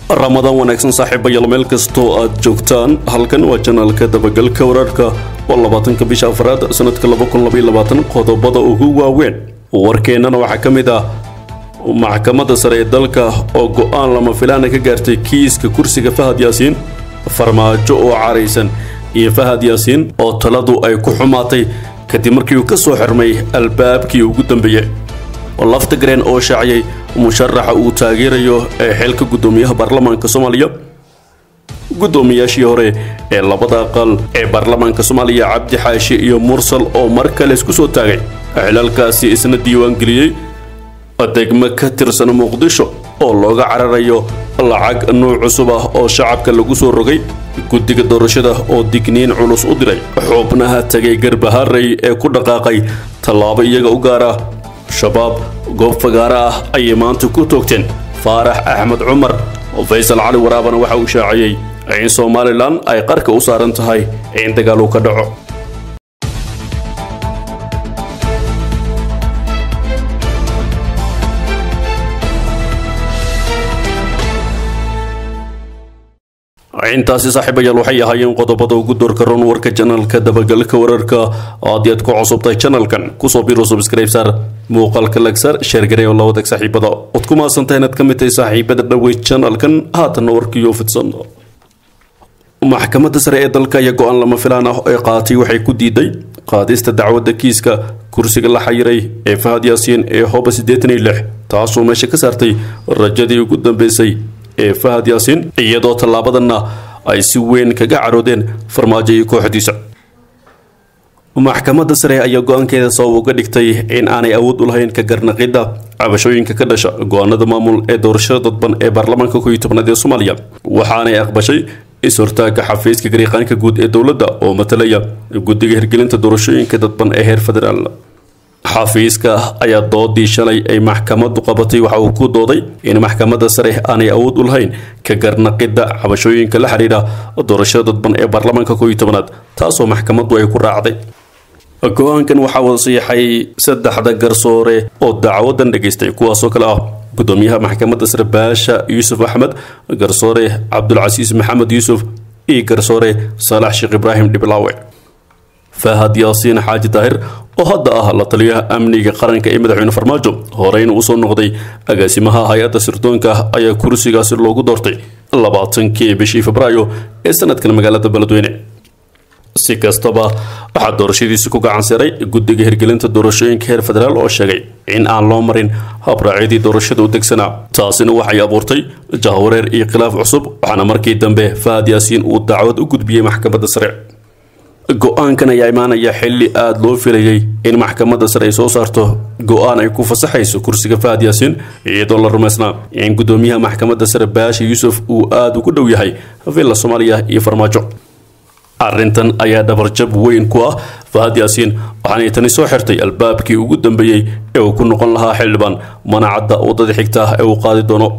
ramadaan wanaagsan saaxiibayaal meel kastoo aad joogtaan halkan waa janaalka dabagalka wararka oo labaatanka bisha afraad sanadka qodobada ugu waaweyn warkeennana waxaa ka mid ah maxkamadda sare ee dalka oo go'aan lama filaana ka gaartay kiiska kursiga fahad yaasiin farmaajo oo caraysan iyo fahad yaasiin oo taladu ay ku xumaatay kadib markii uu ka soo xirmay albaabkii ugu dambeeyey laftagreen oo shaaciyay musharaxa uu taageerayo ee xilka guddoomiyaha baarlamaanka soomaaliya guddoomiyaashii hore ee labada aqal ee baarlamaanka soomaaliya cabdi xaashi iyo mursal oo mar kale isku soo taagay xilalkaasi isna diiwaangeliyey degmo ka tirsan muqdisho oo looga cararayo lacag nuuc cusub ah oo shacabka lagu soo rogay guddiga doorashada oo digniin culus u diray xubnaha tegay garbaharey ee ku dhaqaaqay tallaabo iyaga u gaar ah shabaab goob fagaara ah ayay maanta ku toogteen faarax axmed cumar faysal cali waraabana waxa uu shaaciyey in somalilan ay qarka u saaran tahay in dagaal uu ka dhaco intaasi saaxiibayaal waxay ahaayeen qodobada ugu doorka ron warka janalka dabagalka wararka haddii aad ku cusubtahay janalkan kusoo biro subscribe saar muuqaalka lagsar sheergarey oo lawadag saaxiibada ood ku maasantahay inaad ka mid tahay saaxiibada dhowey janalkan haatanna warkiiyo fidsan maxkamadda sare ee dalka ayaa go-aan lama filaan ah ee qaatay waxay ku diiday qaadista dacwadda kiiska kursiga la xayiray ee fahad yaasiin ee hoba siddeetan iyo lix taasoo meesha ka saartay rajadii ugu dambeysay ee fahad yaasiin iyadoo tallaabadanna ay si weyn kaga caroodeen farmaajo iyo kooxdiisa maxkamadda sare ayaa go-aankeeda sabab uga dhigtay in aanay awood u lahayn ka garnaqidda cabashooyinka ka dhasha go-aanada maamul ee doorashada dadban ee baarlamaanka kow iyo tobnaad ee soomaaliya waxaanay aqbashay is-hortaagga xafiiska gariiqaanka guud ee dowladda oo matalaya guddiga hirgelinta doorashooyinka dadban ee heer federaal xafiiska ayaa doodii shalay ay maxkamaddu qabatay waxa uu ku dooday in maxkamadda sare aanay awood u lahayn ka garnaqidda cabashooyinka la xidhiidha doorashada dadban ee baarlamaanka kow iyo tobanaad taasoo maxkamaddu ay ku raacday go-aankan waxaa wasiixay saddexda garsoore oo dacwadan dhageystay kuwaasoo kale ah gudoomiyaha maxkamadda sare baasha yuusuf axmed garsoore cabdulcasiis maxamed yuusuf iyo garsoore saalax sheekh ibraahim dhiblaawe fahad yaasiin xaaji daahir oo hadda ah la taliyaha amniga qaranka ee madaxweyne farmaajo horeyna usoo noqday agaasimaha hay-adda sirdoonka ayaa kursigaasi loogu doortay labaatankii bishii febraayo ee sanadkan magaalada beledweyne si kastaba waxaa doorashadiisi ku gacan saray guddiga hirgelinta doorashooyinka heer federaal oo sheegay in aan loo marin habraacyadii doorashada u degsanaa taasina waxay abuurtay jahwareer iyo khilaaf cusub waxaana markii dambe fahad yaasiin uu dacwad u gudbiyey maxkamadda sare go-aankan ayaa imaanaya xilli aada loo filayay in maxkamadda sare ay soo saarto go-aan ay ku fasaxayso kursiga fahad yaasiin iyadoo la rumaysnaa in guddoomiyaha maxkamadda sare baasha yuusuf uu aada ugu dhow yahay villa soomaaliya iyo farmaajo arrintan ayaa dhabarjab weyn ku ah fahad yaasiin waxaanay tani soo xirtay albaabkii ugu dambeeyey ee uu ku noqon lahaa xildhibaan manacadda waddada xigta ah ee uu qaadi doono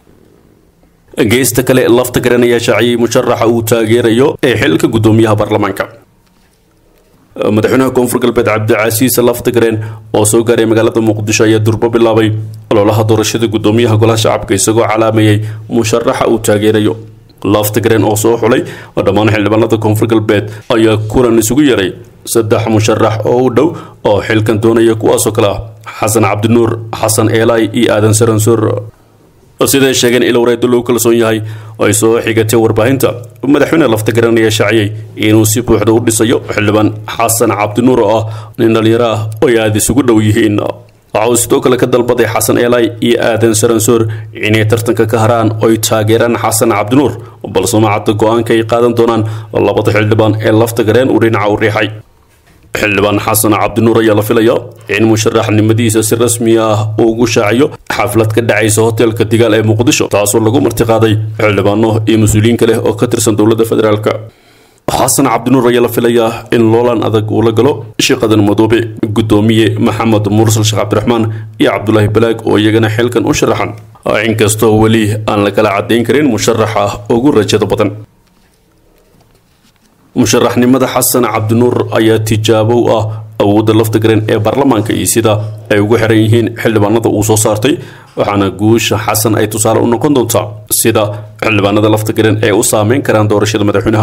geesta kale lafta garan ayaa shaaciyey musharaxa uu taageerayo ee xilka guddoomiyaha baarlamaanka madaxweynaha koonfur galbeed cabdicasiis laftagareen oo soo gaaray magaalada muqdisho ayaa durbo bilaabay ololaha doorashada guddoomiyaha golaha shacabka isagoo calaameeyey musharaxa uu taageerayo laftagareen oo soo xulay dhammaan xildhibaanada koonfur galbeed ayaa kulan isugu yeeray saddex musharax oo u dhow oo xilkan doonaya kuwaasoo kale ah xasan cabdinuur xasan eelay iyo aadan saransuur siday sheegeen ilo wareedo lagu kalsoon yahay oo ay soo xigatay warbaahinta madaxweyne laftagareen ayaa shaaciyey inuu si buuxda u dhisayo xildhibaan xasan cabdinuur oo ah nin dhalinyaro ah oo ay aada isugu dhow yihiin waxa uu sidoo kale ka dalbaday xasan eelay iyo aadan saransoor inay tartanka ka haraan oy taageeraan xasan cabdinuur balse macadda go-aanka ay qaadan doonaan labada xildhibaan ee laftagareen uu dhinaca u riixay xildhibaan xasan cabdinuur ayaa la filaya in musharaxnimadiisa si rasmi ah uu ugu shaaciyo xaflad ka dhacaysa hoteelka digaal ee muqdisho taasoo lagu martiqaaday xildhibaano iyo mas-uuliyiin kale oo ka tirsan dowladda federaalk xasan cabdinuur ayaa la filayaa in loolan adag uu la galo sheekhadan madoobe guddoomiye maxamed mursal sheekh cabdiraxmaan iyo cabdulaahi balaag oo iyagana xilkan u sharaxan inkastoo weli aan la kala caddayn karin musharaxa ugu rajada badan musharaxnimada xasan cabdinuur ayaa tijaabo u ah awoodda lafta gareen ee baarlamaanka iyo sida ay ugu xiran yihiin xildhibaanada uu soo saartay waxaana guusha xasan ay tusaale u noqon doontaa sida xildhibaanada lafta gareen ay u saameyn karaan doorashada madaxweynaha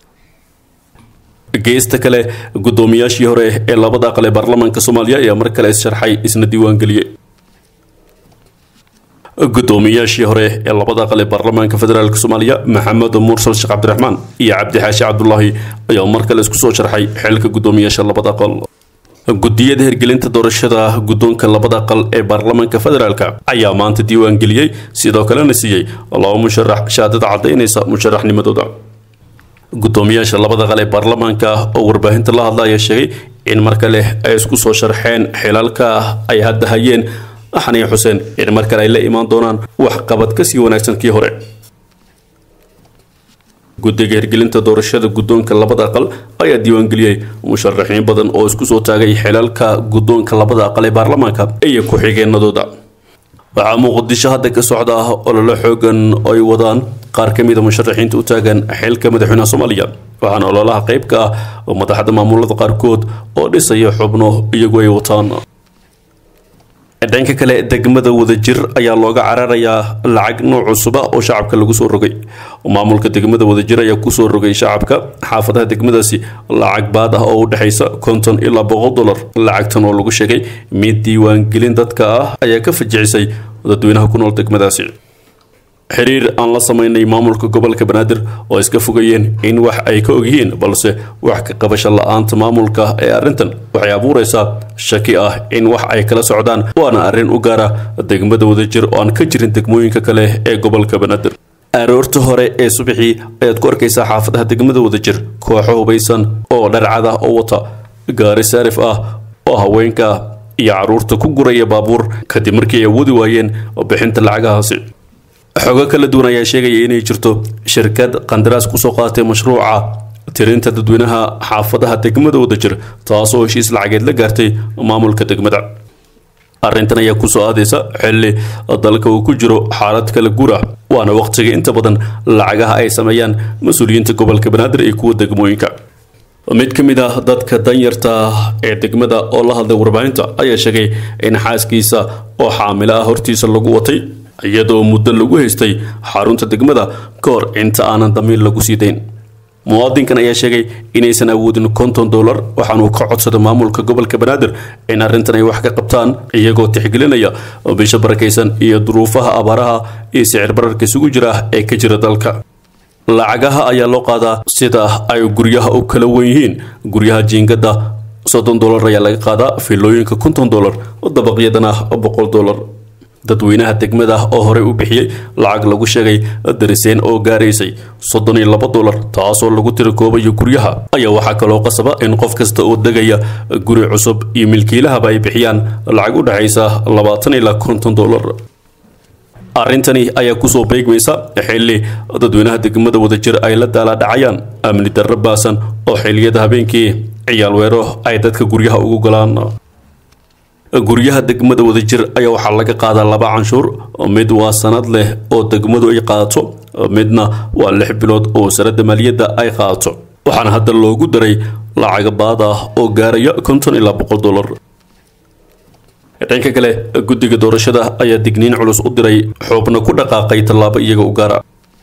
geesta kale guddoomiyaashii hore ee labada aqal ee baarlamaanka soomaaliya ayaa mar kale is-sharxay isna diiwaangeliyey guddoomiyaashii hore ee labada aqal ee baarlamaanka federaalk soomaaliya maxamed mursal sheekh cabdiraxmaan iyo cabdixaashi cabdulaahi ayaa mar kale isku soo sharxay xilka guddoomiyaasha labada aqal guddiyada hirgelinta doorashada guddoonka labada aqal ee baarlamaanka federaalk ayaa maanta diiwaan geliyey sidoo kalena siiyey laba musharax shahaadada caddaynaysa musharaxnimadooda guddoomiyaasha labada aqal ee baarlamaanka oo warbaahinta la hadla ayaa sheegay in mar kale ay isku soo sharxeen xilalka ay hadda hayeen axaniya xuseen in mar kale ay la imaan doonaan waxqabad kasii wanaagsan kii hore guddiga hirgelinta doorashada guddoonka labada aqal ayaa diiwaangeliyey musharaxiin badan oo isku soo taagay xilalka guddoonka labada aqal ee baarlamaanka iyo ku-xigeenadooda waxaa muqdisho hadda ka socda ah ololo xoogan oo ay wadaan qaar ka mida musharaxiinta u taagan xilka madaxweynaha soomaaliya waxaana ololaha qayb ka ah oo madaxda maamulada qaarkood oo dhisaya xubno iyagu ay wataan dhanka kale degmada wadajir ayaa looga cararayaa lacag nooc cusuba oo shacabka lagu soo rogay maamulka degmada wadajir ayaa kusoo rogay shacabka xaafadaha degmadaasi lacag baad ah oo u dhexaysa konton ilaa boqol dollar lacagtan oo lagu sheegay mid diiwaangelin dadka ah ayaa ka fajicisay dadweynaha ku nool degmadaasi xiriir aan la samaynay maamulka gobolka banaadir oo iska fogayeen in wax ay ka ogyihiin balse wax ka qabasho la-aanta maamulka ee arrintan waxay abuuraysaa shaki ah in wax ay kala socdaan waana arrin u gaara degmada wadajir oo aan ka jirin degmooyinka kale ee gobolka banaadir aroorta hore ee subaxii ayaad ku arkaysaa xaafadaha degmada wadajir kooxo hubaysan oo dharcada oo wata gaari saarif ah oo haweenka iyo caruurta ku guraya baabuur kadib markii ay awoodi waayeen bixinta lacagahaasi xogo kala duwan ayaa sheegaya inay jirto shirkad qandaraas kusoo qaadatay mashruuca tirinta dadweynaha xaafadaha degmada wadajir taasoo heshiis lacageed la gaartay maamulka degmada arrintan ayaa kusoo aadaysa xilli dalka uu ku jiro xaalad kala guur ah waana waqtiga inta badan lacagaha ay sameeyaan mas-uuliyiinta gobolka banaadir iyo kuwa degmooyinka mid ka mid ah dadka danyarta ee degmada oo la hadlay warbaahinta ayaa sheegay in xaaskiisa oo xaamilo ah hortiisa lagu watay iyadoo muddo lagu haystay xarunta degmada ka hor inta aanan damiir lagu sii dayn muwaadinkan ayaa sheegay inaysan awoodin konton dollar waxaanuu ka codsaday maamulka gobolka banaadir in arrintan ay wax ka qabtaan iyagoo tixgelinaya bisha barakaysan iyo duruufaha abaaraha iyo sicir bararka isugu jira ee ka jira dalka lacagaha ayaa loo qaadaa sida ay guryaha u kala wen yihiin guryaha jiingada soddon dollar ayaa laga qaadaa filooyinka konton dollar dabaqyadana boqol dollar dadweynaha degmada oo horey u bixiyey lacag lagu sheegay dariseen oo gaaraysay soddon iyo laba dollar taasoo lagu tirakoobayo guryaha ayaa waxaa kaloo qasaba in qof kasta oo degaya guri cusub iyo milkiilahaba ay bixiyaan lacag u dhexaysa labaatan ilaa konton dollar arrintani ayaa kusoo beegmaysa xilli dadweynaha degmada wadajir ay la daalaadhacayaan amni darro baasan oo xilliyada habeenkii ciyaal weero ay dadka guryaha ugu galaan guryaha degmada wadajir ayaa waxaa laga qaadaa laba canshuur mid waa sanad leh oo degmadu ay qaadato midna waa lix bilood oo wasaaradda maaliyadda ay qaadato waxaana hadda loogu daray lacaga baad ah oo gaaraya konton ilaa boqol dollar dhanka kale guddiga doorashada ayaa digniin culus u diray xubno ku dhaqaaqay tallaabo iyaga u gaara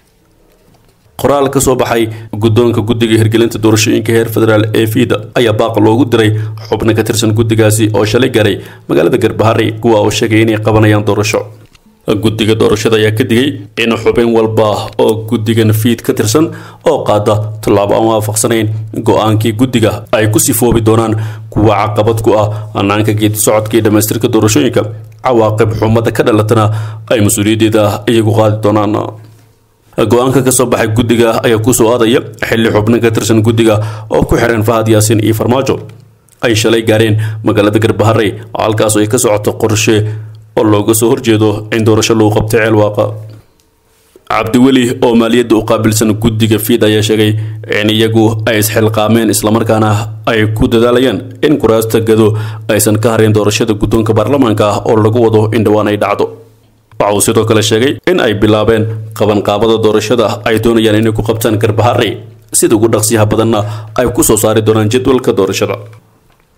qoraal ka soo baxay guddoonka guddiga hirgelinta doorashooyinka heer federaal ee fiida ayaa baaq loogu diray xubno ka tirsan guddigaasi oo shalay gaaray magaalada garbahari kuwa oo sheegay inay qabanayaan doorasho guddiga doorashada ayaa ka digay in xubin walba oo guddigan fiid ka tirsan oo qaada tallaabo aan waafaqsanayn go-aankii guddiga ay ku sifoobi doonaan kuwa caqabad ku ah hanaanka geedi socodka iyo dhammaystirka doorashooyinka cawaaqib xumada ka dhalatana ay mas-uuliyaddeeda iyagu qaadi doonaan go-aanka ka soo baxay guddiga ayaa kusoo aadaya xilli xubnin ka tirsan guddiga oo ku xiran fahad yaasiin iyo farmaajo ay shalay gaareen magaalada garbaharey halkaas ay ka socoto qorshe oo looga soo horjeedo in doorasho lagu qabtay ceelwaaqa cabdiweli oo maaliyadda u qaabilsan guddiga fiid ayaa sheegay in iyagu ay isxilqaameen islamarkaana ay ku dadaalayaan in kuraasta gado aysan ka harin doorashada guddoonka baarlamaanka ah oo lagu wado in dhowaan ay dhacdo waxa uu sidoo kale sheegay in ay bilaabeen qabanqaabada doorashada ay doonayaan inay ku qabtaan garbaharey sida ugu dhaqsiyaha badanna ay ku soo saari doonaan jadwalka doorashada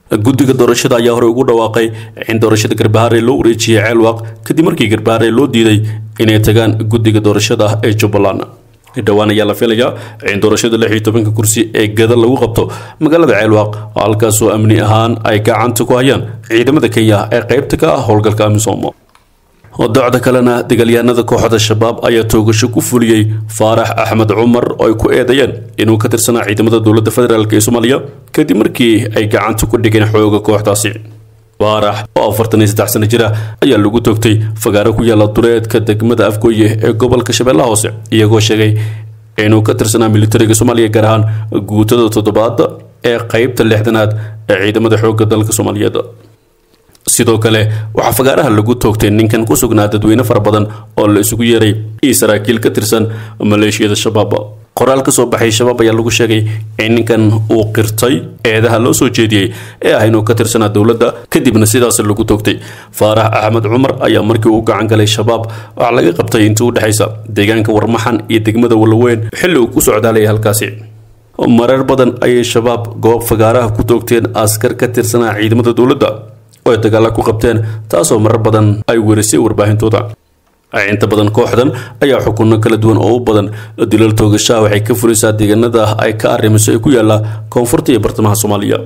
guddiga doorashada ayaa horey ugu dhawaaqay in doorashada garbaharey loo wareejiyey ceelwaaq kadib markii garbaharey loo diiday inay tagaan guddiga doorashada ee jubbaland dhowaan ayaa la filayaa in doorashada lix iyo tobanka kursi ee gada lagu qabto magaalada ceelwaaq halkaasoo amni ahaan ay gacanta ku hayaan ciidamada kenya ee qaybta ka ah howlgalka amisom docda kalena dagaalyahanada kooxda shabaab ayaa toogasho ku fuliyey faarax axmed cumar oo ay ku eedeeyeen inuu ka tirsanaa ciidamada dowladda federaalk ee soomaaliya kadib markii ay gacanta ku dhigeen xooga kooxdaasi faarax oo afartan iyo saddex sano jir ah ayaa lagu toogtay fagaaro ku yaala duleedka degmada afgooye ee gobolka shabeellaha hoose iyagoo sheegay inuu ka tirsanaa militariga soomaaliya gaar ahaan guutada toddobaad ee qeybta lixdanaad ee ciidamada xoogga dalka soomaaliyeed sidoo kale waxaa fagaaraha lagu toogtay ninkan ku sugnaa dadweyne fara badan oo la isugu yeeray iyo saraakiil ka tirsan maleeshiyada shabaab qoraal ka soo baxay shabaab ayaa lagu sheegay in ninkan uu qirtay eedaha loo soo jeediyey ee ah inuu ka tirsanaa dowladda kadibna sidaas lagu toogtay faarax axmed cumar ayaa markii uu gacan galay shabaab waxaa laga qabtay inta u dhexaysa deegaanka warmaxan iyo degmada walaweyn xilli uu ku socdaalayay halkaasi marar badan ayay shabaab goob fagaaraha ku toogteen askar ka tirsanaa ciidamada dowladda oo ay dagaalla ku qabteen taasoo marar badan ay werisay warbaahintooda inta badan kooxdan ayaa xukunno kala duwan oo u badan dilal toogashaha waxay ka fulaysaa deegaanada ay ka arrimiso ee ku yaala koonfurta iyo bartamaha soomaaliya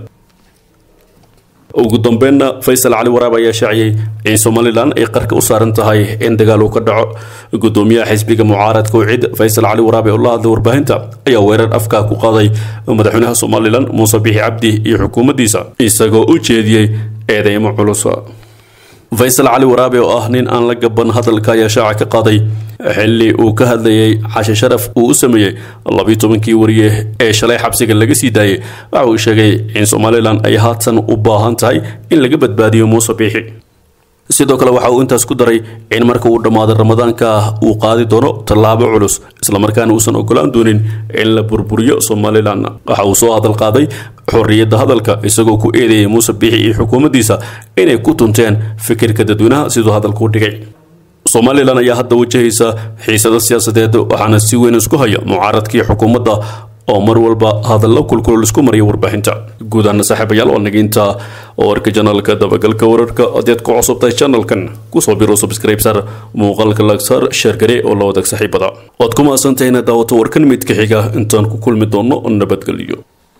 ugu dambeynna faysal cali waraab ayaa shaaciyey in somalilan ay qarka u saaran tahay in dagaal uu ka dhaco gudoomiyaha xisbiga mucaaradka ucid faysal cali waraab ee ula hadlay warbaahinta ayaa weerar afkaa ku qaaday madaxweynaha somalilan muuse bixi cabdi iyo xukuumaddiisa isagoo u jeediyey eedeymo culus faysal cali waraabe oo ah nin aan la gaban hadalka ayaa shaaca ka qaaday xilli uu ka hadlayay cashe sharaf uu u sameeyey labiyo tobankii wariye ee shalay xabsiga laga sii daayay waxa uu sheegay in somalilan ay haatan u baahan tahay in laga badbaadiyo muuse biixi sidoo kale waxa uu intaas ku daray in marka uu dhammaado ramadaanka uu qaadi doono tallaabo culus islamarkaana uusan ogolaan doonin in la burburiyo somalilan waxa uu soo hadal qaaday xorriyadda hadalka isagoo ku eedeeyay muuse biixi iyo xukuumaddiisa inay ku tunteen fikirka dadweynaha siduu hadalku dhigay somalilan ayaa hadda wajahaysa xiisado siyaasadeed waxaana si weyn isku haya mucaaradkii xukuumadda oo mar walba hadallo kulkulol isku mariya warbaahinta guud ahaana saaxiibayaal waa nagiinta warka janalka dabagalka wararka hadeed ku cusubtahay janalkan kusoo biro subscribesar muuqaalka lagsar sheergare oo la wadaag saaxiibada waad ku mahadsantahay inaad daawato warkan midka xiga intaan ku kulmi doono nabadgelyo